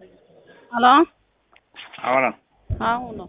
Halo? Ahora, Haa uno.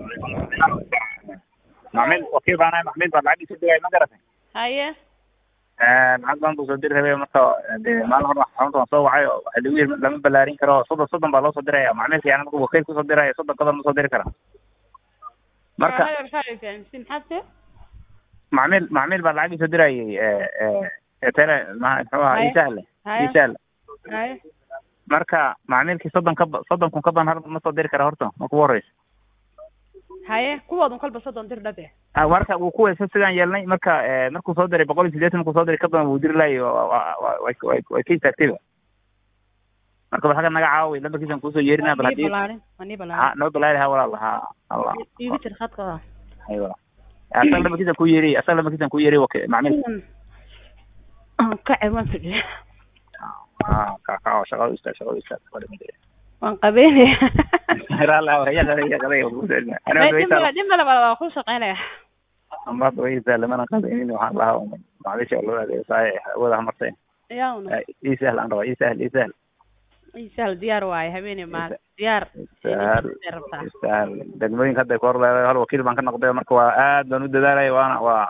macmiil wakiil baan ahay macmiil baan lacag isoo diraya ma garatay Haye. lacag baan buu soo diri rabay marka dee maalin hore xarunta waan soo wacay oo waxaa lagu yiri lama ballaarin karo soddon soddon baa loo soo diraya macmiilka yani markuu wakiil kusoo diraya soddon kadan ma soo diri kara marka maxaad macmiil macmiil baa lacag isoo dirayay tele ma muxuu ahaa Haye. isahle Haye. isahle Haye. marka macmiilkii soddon ka ba- soddon kun ka badan har ma soo diri kara horta marka ugu horeysa Haye. Kuwoodun kolba soddon dir dhabe. Ah, marka wuu ku weysa sidaan yeelnay marka eh, markuu soo diray boqol iyo siddeetan markuu soo diray ka badan wuu diri laayay wa- wa- wa- way way way ka istaagtayba marka bal xagga naga caawi lambarkiisan kuusoo yeerinaa bal Manii haddii balaarin. Manii ha balaarin. noo balaari ha walaal ha allah Iigu jir khadka. hay walaal asaga lambarkiisan ku yeeri asaga lambarkiisan ku yeeri waki macmiil Ka cewan fadhiya. ah ka ka oo shaqada u istaag shaqada u istaag wala midee Waan qabeynaya. raallah ya qada ya qada ugu soo ana way Dimbala taal dimbala bala waa ku shaqeynaya. amba way taal mana qadaynin waxaan lahaa macmiisha loo adeeyo saay wada martay Yaa uno. ii sahal aan raba ii sahal ii sahal Isaal diyaar waaye habeenay maal. Diyaar. Isaal. Inay rabtaa. istaan degmooyinka hadda ka hor leedahay hal wakiil baan ka noqday marka waa aad baan u dadaalaya waana waa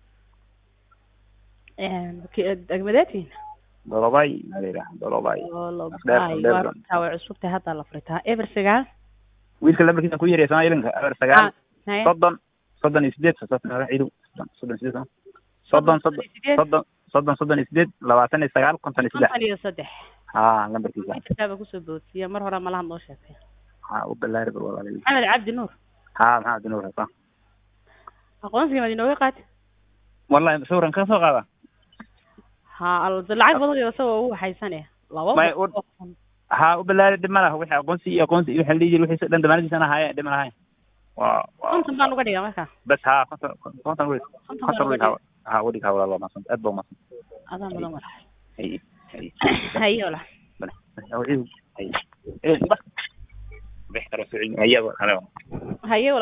Een degmadeetiin. dolobay malayra dolobay Oo lo Dheer- baay dheer waa baan. runtaa way cusub tahay hadda la furitaa. Eber sagaal. wiilka lambarkiisa ku yeeriya somaa ilinka eber sagaal Haye. soddon soddon iyo sideed soddon ciidu soddon iyo sideed soddon soddon soddon soddon soddon iyo sideed labaatan iyo sagaal konton iyo saddex konton iyo saddex. ha lambarkiisa Wiilkaaba kusoo boodsiya mar hore malaha noo sheegtay. ha u balaari bal walaal Maxamed Cabdi Nuur. ha maxaa dinuur hasa Aqoonsiga ma inooga qaad? wallahi sawran ka soo qaada Ha al lacag badan iyo soo ugu waxaysanaya. Laba May boqol u- oo kun. ha u balaari dhib ma laha wixii aqoonsi iyo aqoonsi iyo wixii la dhihi jiray wixii dhan damaanadiisana haye dhib ma lahayn waa waa konton baan uga dhigaa marka. bas ha konton konton wey konton konton baan wey uga ha dhigaa. ha wadiga walaal waa masan aad baa masan Adaan badan walaal. hay hay Haye walaal. bale hay eh bas bix karo soo celin ayaba halo Haye walaal.